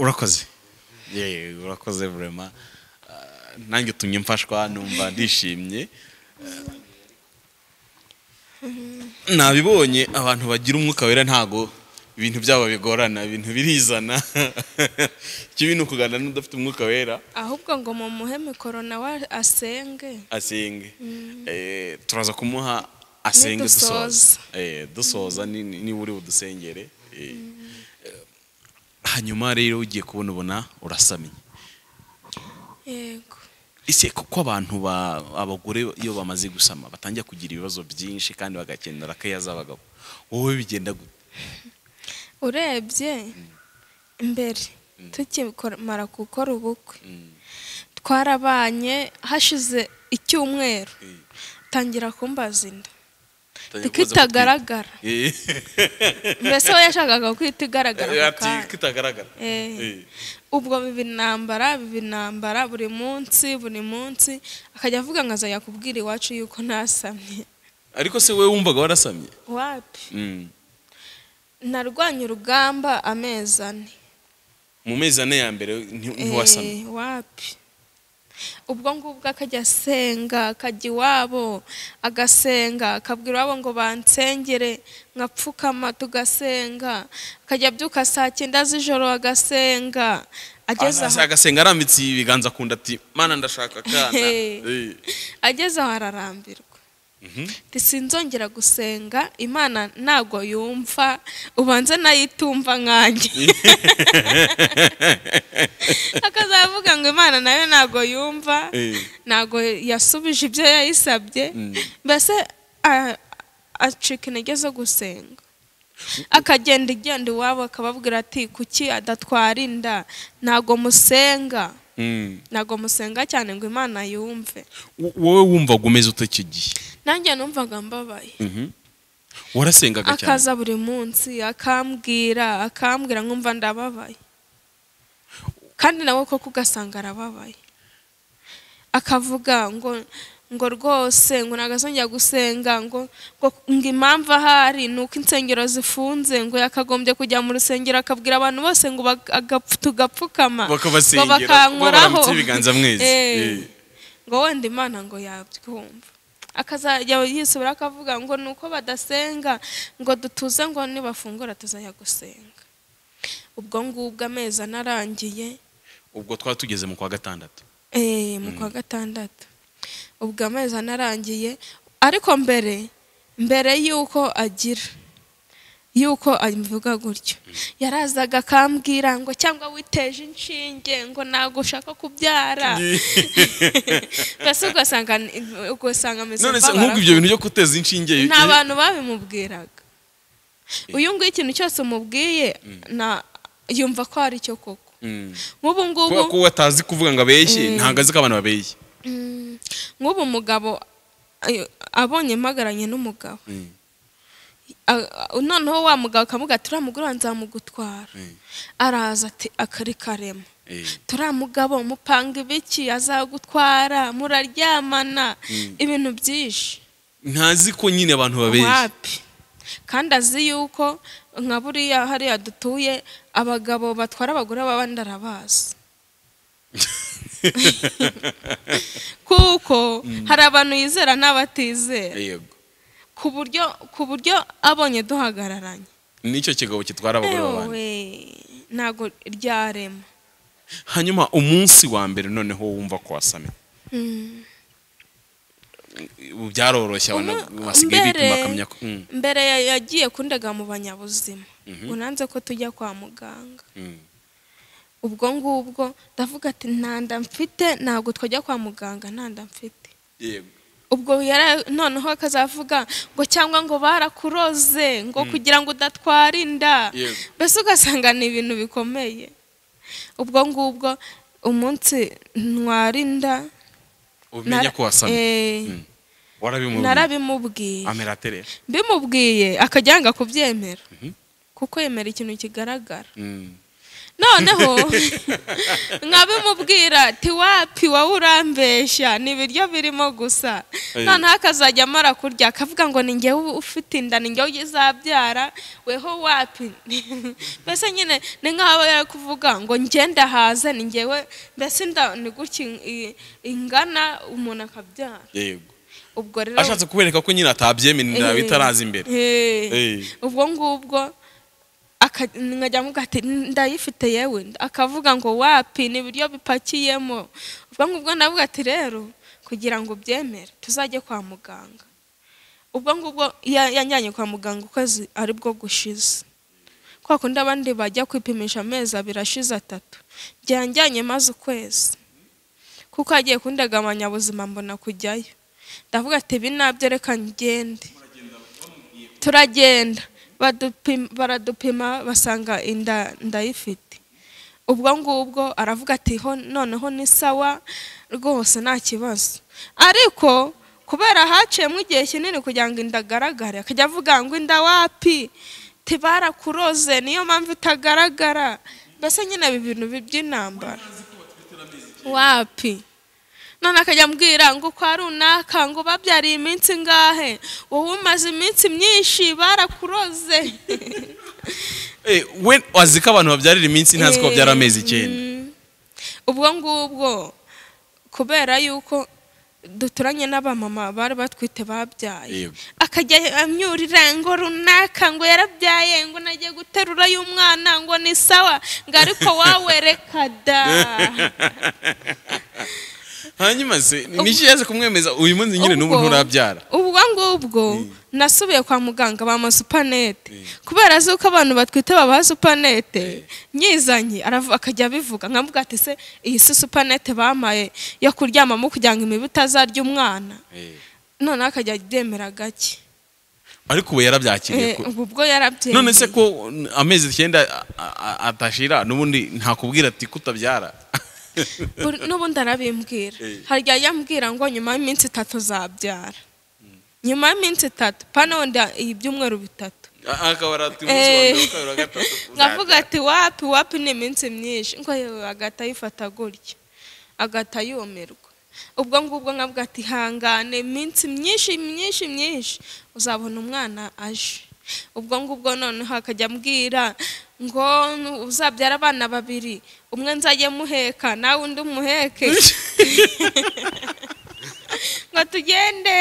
urakoze Ye, urakoze vurema nanjye utumye mfashwa numva ndishimye Ah, nabibonye abantu bagira umwuka wera ntago ibintu byabo bigorana ibintu birizana ikibi ni ukuganira n'udafite umwuka wera ahubwo ngo mumuhe mikoro nawe asenge asenge Eh, turaza kumuha asenge Nidusoza. dusoza Eh, dusoza ni- ni- niba uri budusengere Eh, eh, hanyuma rero ugiye kubona ubona urasamye yego ese kuko abantu ba- abagore iyo bamaze gusama batangira kugira ibibazo byinshi kandi bagakenera keya z'abagabo wowe bigenda gute urebye mbere tukimara gukora ubukwe twarabanye hashize icyumweru Eh, tangira kumbaza inda utangira kuko kubaza itagaragara gutwita. Eh, mbese we yashakaga kwita igaragara ako ati kanya. ko itagaragara Eh. Eh, ubwo biba intambara biba intambara buri munsi buri munsi akajya avuga ngo azajya kubwira iwacu yuko ntasamye ariko se wowe wumvaga warasamye wapi Mm. narwanye urugamba amezi ane mu mezi ane ya mbere nti- Eh, ntiwasamye wapi ubwo ngubwo akajya asenga akajya iwabo agasenga akabwira iwabo ngo bansengere nkapfukama tugasenga akajya abyuka saa cyenda z'ijoro agasenga ageze aho agasenga arambitse ibiganza ku nda ati mana ndashaka akana Hey. Eh. ageze aho ararambirwa Ati, sinzongera gusenga imana ntabwo yumva ubanze nayitumva nkanjye akazavuga ngo imana nayo ntabwo yumva Eh. ntabwo yasubije ibyo yayisabye mbese a- acika intege zo gusenga akagenda igenda iwabo akababwira ati kuki adatwara inda ntabwo musenga Mm. ntabwo musenga cyane ngo imana yumve Wo- wowe wumvaga umeze ute icyo gihe nanjye numvaga mbabaye warasengaga cyane akaza buri munsi akambwira akambwira nkumva ndababaye kandi nawe koko ugasanga arababaye akavuga ngo ngo rwose ngo ntabwo azongera gusenga ngo ngo ngo impamvu ahari ni uko insengero zifunze ngo yakagombye kujya mu rusengero akabwira abantu bose ngo bag- agapfu- tugapfukama ngo bakabasengera bakankoraho barambitseho ibiganza mwezi Eh. Eh. ngo wenda imana ngo yabyumva akazajya yisubira akavuga ngo ni uko badasenga ngo dutuze ngo nibafungura tuzajya gusenga ubwo ngubwo amezi anarangiye ubwo twaba tugeze mu kwa gatandatu eh, mu kwa gatandatu ubwo amezi anarangiye ariko mbere mbere y'uko agira y'uko abivuga gutyo yarazaga akambwira ngo cyangwa witeje inshinge ngo ntabwo ushaka kubyara mbese ugasanga ugasanga ameze none se nk'abarapfu. nk'ubwo ibyo bintu byo guteza inshinge nta bantu babimubwiraga uyu nguyu ikintu cyose umubwiye na- yumva ko ari cyo koko Mm. nk'ubu ngubu kubera ko we atazi kuvuga ngo abeshye ntabwo azi ko abantu babeshye Mm, nk'ubu umugabo ayo- abonye mpagaranye n'umugabo A- a- noneho wa mugabo akavuga ati uriya mugore wanjye nzamugutwara araza ati akari karema turiya mugabo mupanga ibiki azagutwara muraryamana ibintu byinshi ntazi ko nyine abantu babeshye wapi kandi azi yuko nka buriya hariya dutuye abagabo batwara abagore b'abandi arabazi kuko hari abantu yizera n'abatizera yego ku buryo ku buryo abonye duhagararanye nicyo kigabo gitwara abagore b'abandi ewe ntabwo ryarema hanyuma umunsi wa mbere noneho wumva ko wasamye ubu byaroroshye abantu Umu- basigaye bipima mbere- akamenya ko Mm, mbere ya- yagiye kundega mu banyabuzima ngo nanze ko tujya kwa muganga mm. ubwo ngubwo ndavuga ati nta nda mfite ntabwo twajya kwa muganga nta nda mfite yego ubwo yara noneho akazavuga ngo cyangwa ngo barakuroze ngo kugira ngo udatwara inda Yego. mbese ugasanga ni ibintu bikomeye ubwo ngubwo umunsi ntwara inda umenya ko wasamye Eh, warabimubwiye narabimubwiye amera atere bimubwiye akajya yanga kubyemera kuko yemera ikintu kigaragara noneho nkabimubwira ati wapi wowe urambeshya ni ibiryo birimo gusa Eh. noneho akazajya amara kurya akavuga ngo ni njyewe ufite inda ni njyewe uzabyara weho wapi mbese nyine ni nk'aho aba yari kuvuga ngo ngenda haze ni njyewe mbese inda ni gutya i- ingana umuntu akabyara yego ubwo rero ashatse kubereka ko nyine atabyemera inda Eh. bitaraza imbere Eh. Eh. ubwo ngubwo aka- nkajya mvuga ati ndayifite yewe akavuga ngo wapi ni ibiryo bipakiyemo ubwo ngubwo ndavuga ati rero kugira ngo ubyemere tuzajye kwa muganga ubwo ngubwo ya- yanjyanye kwa muganga ukwezi ari bwo gushize kwa kundi abandi bajya kwipimisha amezi abiri ashize atatu byanjyanye maze ukwezi kuko hagiye kundagabanya ubuzima mbona kujyayo ndavuga ati binabyo reka ngende turagenda badupim- baradupima basanga inda ndayifite ubwo ngubwo aravuga ati ho noneho ni sawa rwose nta kibazo ariko kubera haciyemo igihe kinini kugira ngo inda agaragare akajya avuga ngo inda wapi tibarakuroze niyo mpamvu itagaragara mbese nyine ibi bintu bi- by'intambara wapi none akajya ambwira ngo kwa runaka ngo babyariye iminsi ngahe wowe umaze iminsi myinshi barakuroze Eh, we azi ko abantu babyarira iminsi ntazi ko babyara amezi icyenda Mm. ubwo ngubwo kubera yuko duturanye n'abamama bari batwite babyaye Yego. akajya amyurira ngo runaka ngo yarabyaye ngo nagiye guterura y'umwana ngo ni sawa ngo ariko wawe reka da hanyuma se niki yaje kumwemeza uyu munsi nyine n'ubu Ubwo- nturabyara ubwo ngubwo nasubiye kwa muganga bampa supanete kubera azi ko abantu batwite babaha supanete nyizanye aravu- akajya abivuga nkamuga ati se iyi si supanete bampaye yo kuryamamo kugira ngo imibu itazarya umwana noneho akajya abyemera gake ariko ubu yarabyakiriye Eh, kure ubu ubwo yarabyemeye none se ko amezi icyenda a- a- a- atashira n'ubundi ntakubwira ati kutabyara Buri- n'ubundi arabimbwira Eh. hari igihe ajya ambwira ngo nyuma y'iminsi itatu zabyara nyuma y'iminsi itatu pana wenda ibyumweru bitatu akaba aratuye Eh. umunsi wa kabiri wa gatatu nkavuga ati wapi wapi ni iminsi myinshi ngo yewe agahita ayifata gutya agahita yumirwa ubwo ngubwo nkavuga ati hangane iminsi myinshi myinshi myinshi uzabona umwana aje ubwo ngubwo noneho akajya ambwira ngo uzabyara abana babiri umwe nzajye muheka nawe undi umuheke ngo tugende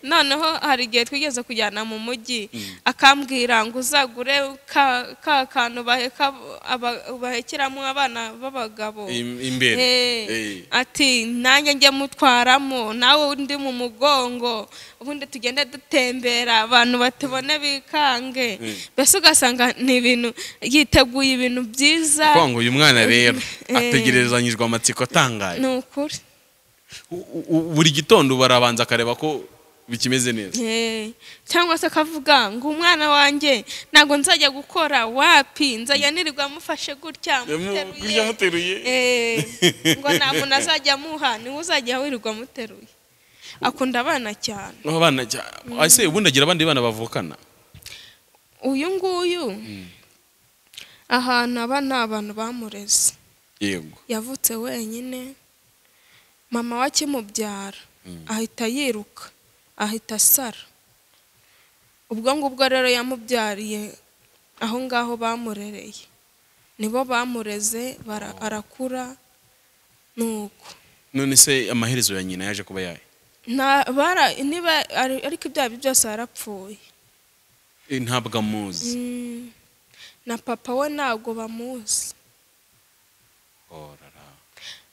noneho hari igihe twigeze kujyana mu mujyi akambwira ngo uzagure ka ka kantu baheka aba- bahekeramo abana b'abagabo Im- imbere Eh, Eh. ati nanjye njye mutwaramo nawe undi mu mugongo ubundi tugende dutembera abantu batubone bikange mbese ugasanga ni ibintu yiteguye ibintu byiza kuko ngo uyu mwana rero Eh. ategerezanyijwe amatsiko atangaye ni ukuri U- u- buri gitondo barabanza akareba ko bikimeze neza Eh, cyangwa se akavuga ngo umwana wanjye ntabwo nzajya gukora wapi nzajya nirirwa mufashe gutya kurya muteruye hateruye Eh, ngo nta muntu azajya amuha niwe uzajya wirirwa muteruye akunda abana cyane abana cyane ese ubundi agira abandi bana bavukana uyu nguyu ahantu aba nta bantu bamureze yego yavutse wenyine mama we akimubyara ahita yiruka ahita asara ubwo ngubwo rero yamubyariye aho ngaho bamurereye nibo bamureze bara- arakura ni uko none se amaherezo ya nyina yaje kuba yaye Nta- bara- niba ari- ariko ibyaha bye byose yarapfuye Eh, ntabwo amuzi Mm. na papa we ntabwo bamuzi Oh, rara.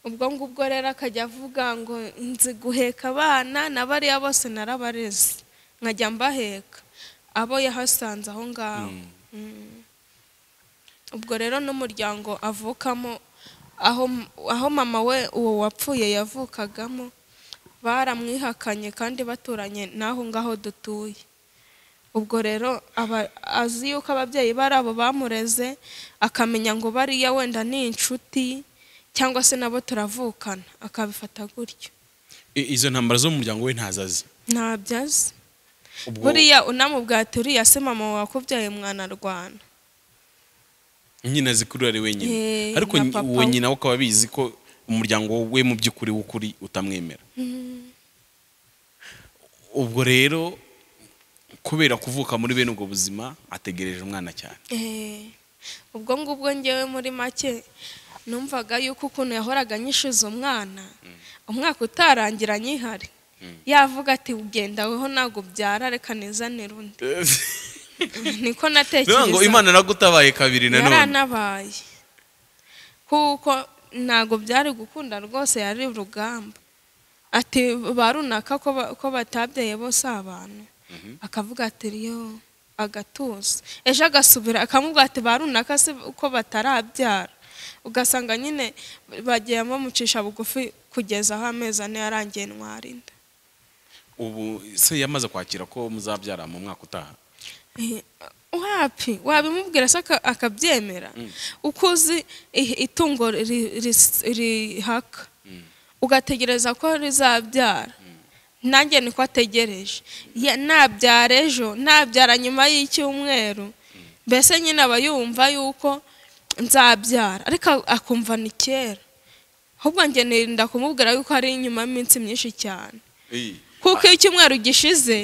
ubwo ngubwo rero akajya avuga ngo nzi guheka abana na bariya bose narabareze nkajya mbaheka abo yahasanze aho ngaho Mm. ubwo rero n'umuryango avukamo aho aho mama we uwo wapfuye yavukagamo baramwihakanye kandi baturanye n'aho ngaho dutuye ubwo rero aba azi yuko ababyeyi bari abo bamureze akamenya ngo bariya wenda ni inshuti cyangwa se nabo turavukana akabifata gutyo I- izo ntambara zo mu muryango we ntazazi ntabyo azi ubwo buriya unamubwate uriya se mama wawe wakubyaye mwanarwana nyina zikurura ari wenyine Eh, ariko na nyi- papa uwo we. nyina we ukaba bizi ko umuryango we mu by'ukuri w'ukuri utamwemera ubwo rero kubera kuvuka muri bene ubwo buzima ategereje umwana cyane Eh, ubwo ngubwo ngewe muri make numvaga yuko ukuntu yahoraga anyishyuza umwana umwaka utarangira anyihari yavuga ati ugenda weho ntabwo ubyara reka nizanire undi niko bivuga ngo natekereza imana nagutabaye kabiri nanone yaranabaye kuko ntabwo byari gukunda rwose yari urugamba ati ba runaka ko ba- ko batabyaye bose abantu akavuga ati yo agatuza ejo agasubira akamubwira ati ba runaka se ko batarabyara ugasanga nyine bagiye bamucisha bugufi kugeza aho amezi ane yarangiye ntwarinda ubu se yamaze kwakira ko muzabyara mu mwaka utaha Eh, wapi wabimubwira se aka- akabyemera uko uzi i- itungo ri- ri- rihaka ugategereza ko rizabyara nanjye niko ategereje Ya- nabyara ejo nabyara nyuma y'icyumweru mbese nyine aba yumva yuko nzabyara ariko a- akumva ni kera ahubwo njye nirinda kumubwira yuko hari inyuma y'iminsi myinshi cyane kuko iyo icyumweru gishize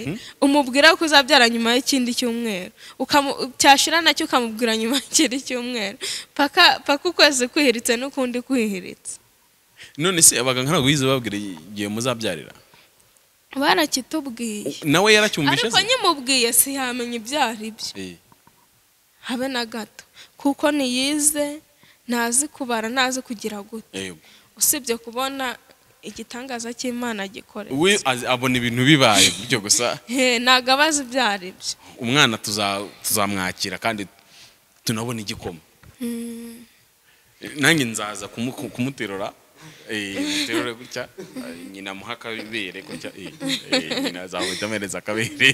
umubwira ko uzabyara nyuma y'ikindi cyumweru Ukamu- cyashira nacyo ukamubwira nyuma y'ikindi cyumweru paka paka ukwezi kwihiritse n'ukundi kwihiritse none se abaganga ntabwo bize babwira igihe muzabyarira barakitubwiye nawe yaracyumvise ariko nyimubwiye si yamenya ibyo ari byo Eh, habe na gato kuko ntiyize ntazi kubara ntazi kugira gute eh, usibye kubona igitangaza cy'imana gikorera we az- abona ibintu bibaye bityo gusa He, ntabwo aba azi ibyo ari byo umwana tuza- tuzamwakira kandi tunabona igikoma nanjye nzaza kumu- ku- kumuterura eh, muterure gutya eh, nyina amuha akabere gutya eh, eh, nyina azahita amuhereza akabere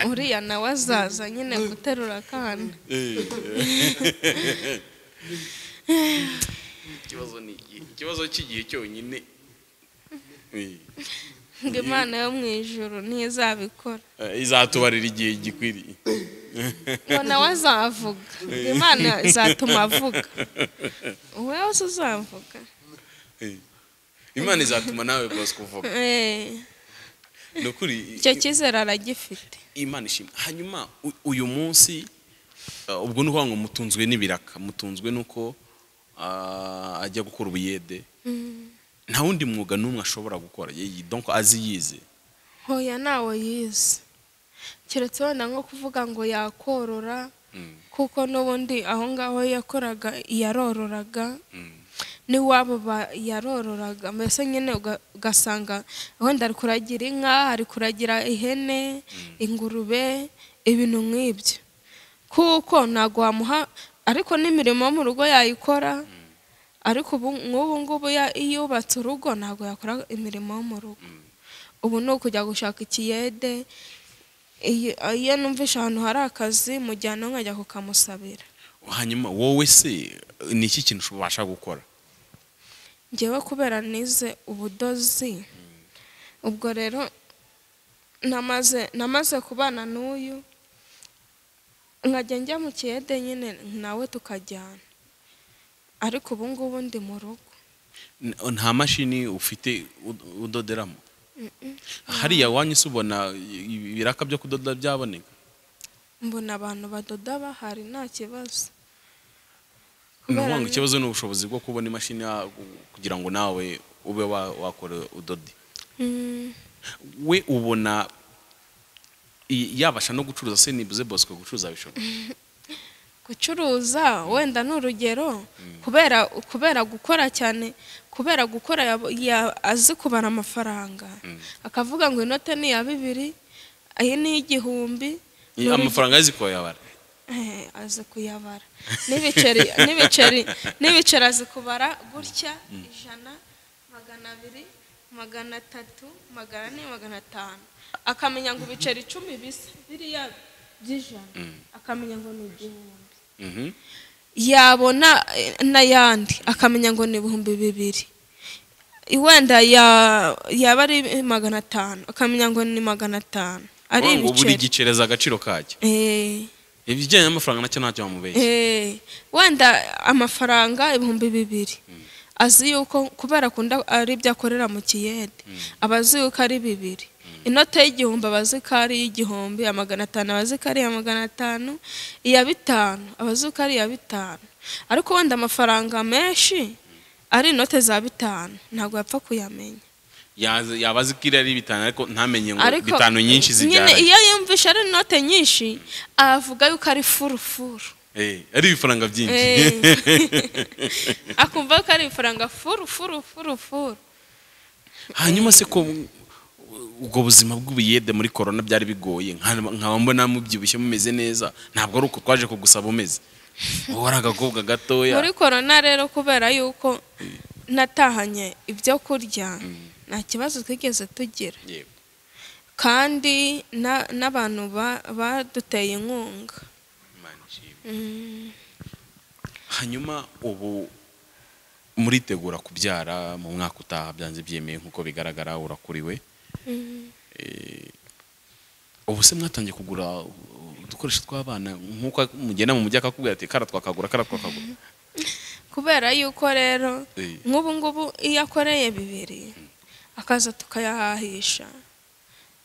uriya nawe azaza nyine guterura akana ikibazo ni igihe ikibazo cy'igihe cyonyine Eh. ngo imana yo mu ijoro ntizabikora Eh, izatubarira igihe gikwiriye ngo nawe azavuga ngo imana izatuma avuga wowe se uzavuga imana izatuma nawe bosco uvuga Eh, ni ukuri icyo cyizere aragifite imana ishimwe hanyuma u- uyu munsi uh, ubwo ni ukuvuga ngo mutunzwe n'ibiraka mutunzwe n'uko uh, ajya gukora ubuyede nta wundi mwuga n'umwe ashobora gukora Ye- donc azi yize hoya ntawe yize keretse wenda nko kuvuga ngo yakorora kuko n'ubundi aho ngaho yakoraga yarororaga n'iwabo ba- yarororaga mbese nyine uga- ugasanga wenda ari kuragira inka ari kuragira ihene ingurube ibintu nk'ibyo kuko ntabwo wamuha ariko n'imirimo yo mu rugo yayikora ariko ubu nk'ubu ngubu ya- iyo yubatse urugo ntabwo yakora imirimo yo mu rugo ubu ni ukujya gushaka ikiyede iyo iyo numvishe ahantu hari akazi mujyana nkajya kukamusabira hanyuma wowe se ni iki kintu ubasha gukora ngewe kubera nize ubudozi ubwo rero namaze namaze kubana n'uyu nkajya njya mu kiyede nyine nawe tukajyana ariko ubu ngubu ndi mu rugo N- nta mashini ufite ud- udoderamo hariya wanyu se ubona i- ibiraka byo kudoda byaboneka mbona abantu badoda bahari nta kibazo ni Kubera ukuvuga ngo ni- ikibazo ni ubushobozi bwo kubona imashini ya- kugira ngo nawe ube wa- wakora udodi Mm, we ubona i- yabasha no gucuruza se nibuze bosco gucuruza bishobora gucuruza wenda ni urugero kubera kubera gukora cyane kubera gukora yabo- ya- azi kubara amafaranga akavuga ngo inote ni iya bibiri iyi ni iy'igihumbi ni urugero- amafaranga azi ko yabara Eh, azi kuyabara n'ibiceri n'ibiceri n'ibiceri azi kubara gutya ijana magana abiri magana atatu magana ane magana atanu akamenya ngo ibiceri icumi bisa biriya by'ijana akamenya ngo ni igihumbi Mhm. yabona eh, n'ayandi akamenya ngo ni ibihumbi bibiri wenda ya- yaba ari magana atanu akamenya ngo ni magana atanu ari ngo buri ibiceri gicereza agaciro kacyo Eh, ibijyanye n'amafaranga nacyo ntacyo bamubeshya eh, wenda amafaranga ibihumbi bibiri azi yuko kubera akunda ari ibyo akorera mu kiyede aba azi yuko ari bibiri inote y'igihumbi aba azi ko ari iy'igihumbi iya magana atanu aba azi ko ari iya magana atanu iya bitanu aba azi ko ari iya bitanu ariko wenda amafaranga menshi ari inote za bitanu ntabwo yapfa kuyamenya Yaza- yaba azi ko iri ari bitanu ariko ntamenye ngo ariko bitanu nyinshi zibyara nyine iyo yumvishe ari inote nyinshi avuga yuko ari furufuru Eh, ari ibifaranga byinshi akumva ko ari ifaranga furu furu furu furu hanyuma se ko u- ubwo buzima bw'ubuyede muri korona byari bigoye nka- nkaba mbona mubyibushye mumeze neza ntabwo ari uko twaje kugusaba umeze wowe ari agakobwa gatoya muri korona rero kubera yuko natahanye ibyo kurya nta kibazo twigeze tugira Yego. kandi na- n'abantu ba- baduteye inkunga Imana ishimwe. Mm. hanyuma ubu muritegura kubyara mu mwaka utaha byanze byemeye nk'uko bigaragara urakuriwe Eh, ubu se mwatangiye kugura uh, udukoresho tw'abana nk'uko mugenda mu mujyi akakubwira ati kara twakagura kara twakagura kubera yuko rero Eh. nk'ubu ngubu iyo akoreye bibiri akaza tukayahahisha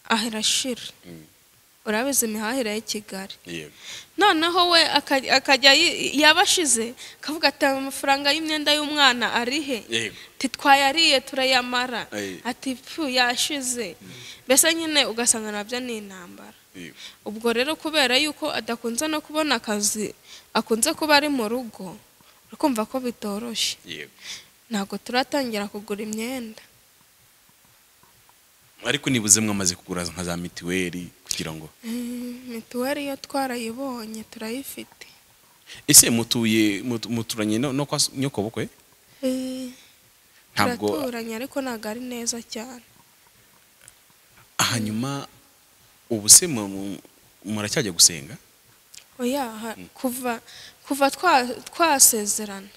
ahirashira Mm. urabizi imihahire y'i kigali yego noneho we aka- akajya yi- yaba ashize akavuga ati "Aya amafaranga y'imyenda y'umwana ari he yego ati twayariye turayamara Aye. ati pfu yashize mbese nyine ugasanga nabyo ni intambara yego ubwo rero kubera yuko adakunze no kubona akazi akunze kuba ari mu rugo urikumva ko bitoroshye yego ntabwo turatangira kugura imyenda ariko nibuze mwamaze kugura nka za mituweli kugira ngo Mm, mituweli yo twarayibonye turayifite ese mutuye mutu- muturanye no, no kwa s- nyokobukwe Eh, ntabwo turaturanye ariko ntabwo ari neza cyane hanyuma ubu se mu- mu- muracyajya gusenga oya ha- kuva kuva twa- twasezerana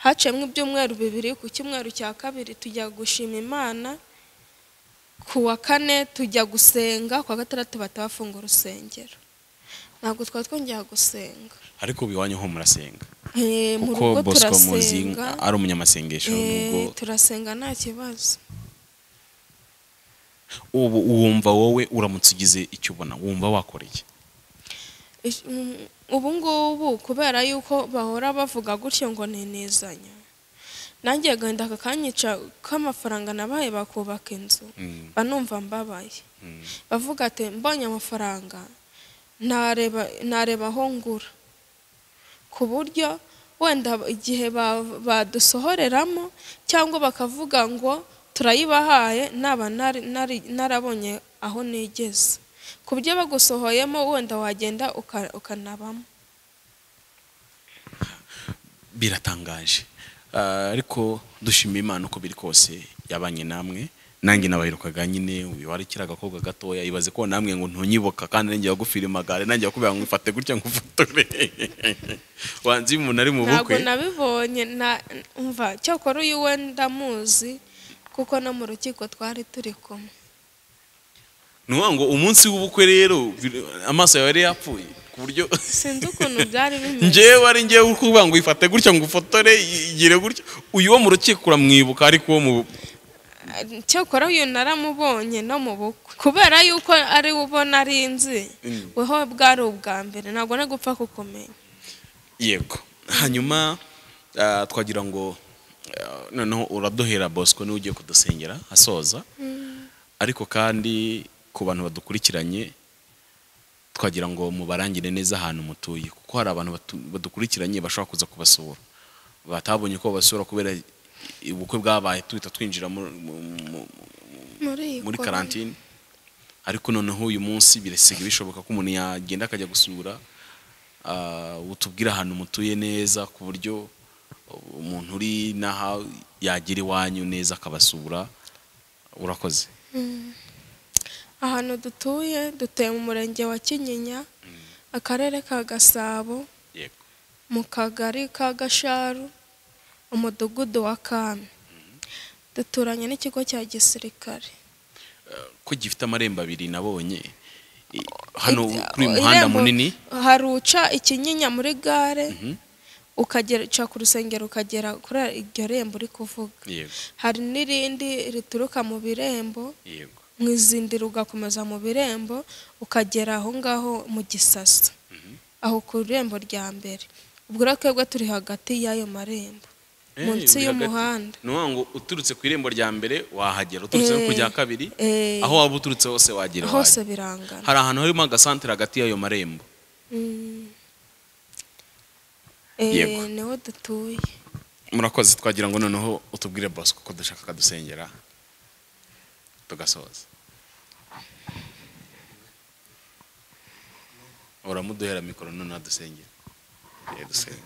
haciyemo ibyumweru bibiri ku cyumweru cya kabiri tujya gushima imana ku wa kane tujya gusenga ku wa gatandatu bahita bafunga urusengero ntabwo twari twongera gusenga ariko ubu iwanyu ho murasenga Eh, mu rugo kuko bosco muzi turasenga ari umunyamasengesho eh, nubwo turasenga nta kibazo ubu wumva wowe uramutse ugize icyo ubona wumva wakora iki Ish- mm, ubu ngubu kubera yuko bahora bavuga gutyo ngo ninizanya nanjye agahinda kakanyica k'amafaranga nabaye bakubaka inzu Mm. mba numva mbabaye bavuga ati mbonye amafaranga nareba nareba aho ngura ku buryo wenda igihe ba- badusohoreramo cyangwa bakavuga ngo turayibahaye naba nari- nari- narabonye aho nigeze ku buryo bagusohoyemo wenda wagenda uka- ukanabamo biratangaje Ah, ariko dushimira imana uko biri kose yabanye namwe nanjye nabaherukaga nyine uyu wari kiriya agakobwa gatoya ibaze ko namwe ngo ntunyibuka kandi nanjye wagufira amagare nanjye wakubwira ngo mfate gutya ngo ufotore wanzi iyo umuntu ari mu ntabwo bukwe nabibonye na- umva cyakora uyu we ndamuzi kuko no mu rukiko twari turi kumwe ni ukuvuga ngo umunsi w'ubukwe rero bir- amaso yawe yari yapfuye ku buryo sinzi ukuntu byari bimeze njyewe ari njyewe uri kuvuga ngo uyifate gutya ngo ufotore igire gutya uyu wo mu rukiko uramwibuka ariko uwo mu cyakora uyu naramubonye no mu bukwe kubera yuko ari we ubona ari inzi Mm. weho bwari ubwa mbere ntabwo no gupfa kukumenya yego hanyuma ah, twagira ngo ah, noneho uraduhera bosco niwe ugiye kudusengera asoza ariko kandi ku bantu badukurikiranye twagira ngo mubarangire neza ahantu mutuye kuko hari abantu batu- badukurikiranye bashobora kuza kubasura batabonye ko basura kubera i- ubukwe bwabaye tuhita twinjira mu- mu- mu- muri iyi muri korona. karantine ariko noneho uyu munsi birasigaye bishoboka ko umuntu yagenda akajya gusura ah, utubwire ahantu mutuye neza ku buryo umuntu uri n'aha yagera iwanyu neza akabasura urakoze ahantu dutuye dutuye mu murenge wa kinyinya akarere ka gasabo yego mu kagari ka gasharu umudugudu wa kami duturanye n'ikigo cya gisirikare ko gifite amarembo abiri nabonye I- hano Ijya- kuri uyu muhanda irembo- munini hari uca ikinyinya muri gare ukagera uca ku rusengero ukagera kuri iryo rembo uri kuvuga yego hari n'irindi rituruka mu birembo yego mu izindiro ugakomeza mu birembo ukagera aho ngaho mu gisasa aho ku irembo rya mbere ubwo rero twebwe turi hagati y'ayo marembo Eh, munsi uri hagati. y'umuhanda ni ukuvuga ngo uturutse ku irembo rya mbere wahagera uturutse no ku Eh, rya kabiri eh. aho waba uturutse hose wagera hose wahagera. birangana hari ahantu harimo agasantere hagati y'ayo marembo Mm. Yego. Eh, niho dutuye murakoze twagira ngo noneho utubwire bosco ko dushaka akadusengera tugasoza uramuduhera mikoro noneho adusengera Ye, dusenge.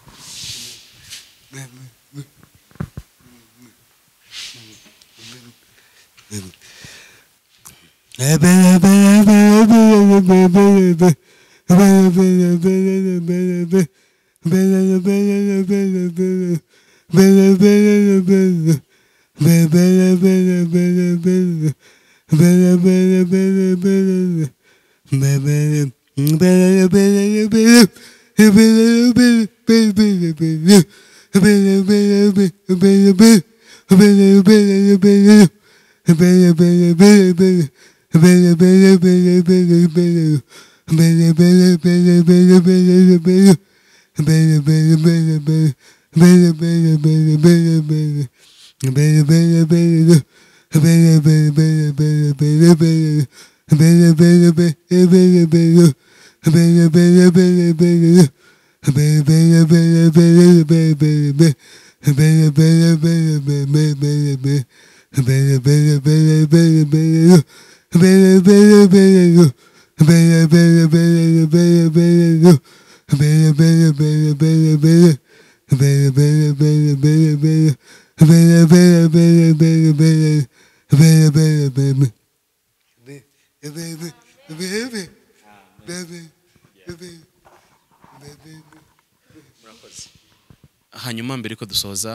hanyuma mbere yuko dusoza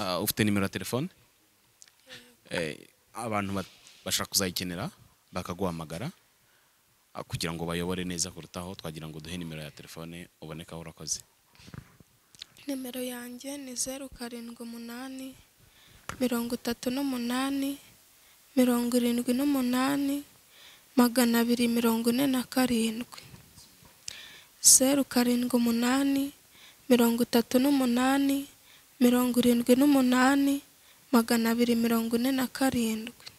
ah, ufite nimero ya telefone Eh, abantu ba- bashaka kuzayikenera bakaguhamagara ah, kugira ngo bayobore neza kurutaho twagira ngo duhe nimero ya telefone ubonekaho urakoze nimero yanjye ni zeru karindwi umunani mirongo itatu n'umunani mirongo irindwi n'umunani magana abiri mirongo ine na karindwi zeru karindwi umunani mirongo itatu n'umunani mirongo irindwi n'umunani magana abiri mirongo ine na karindwi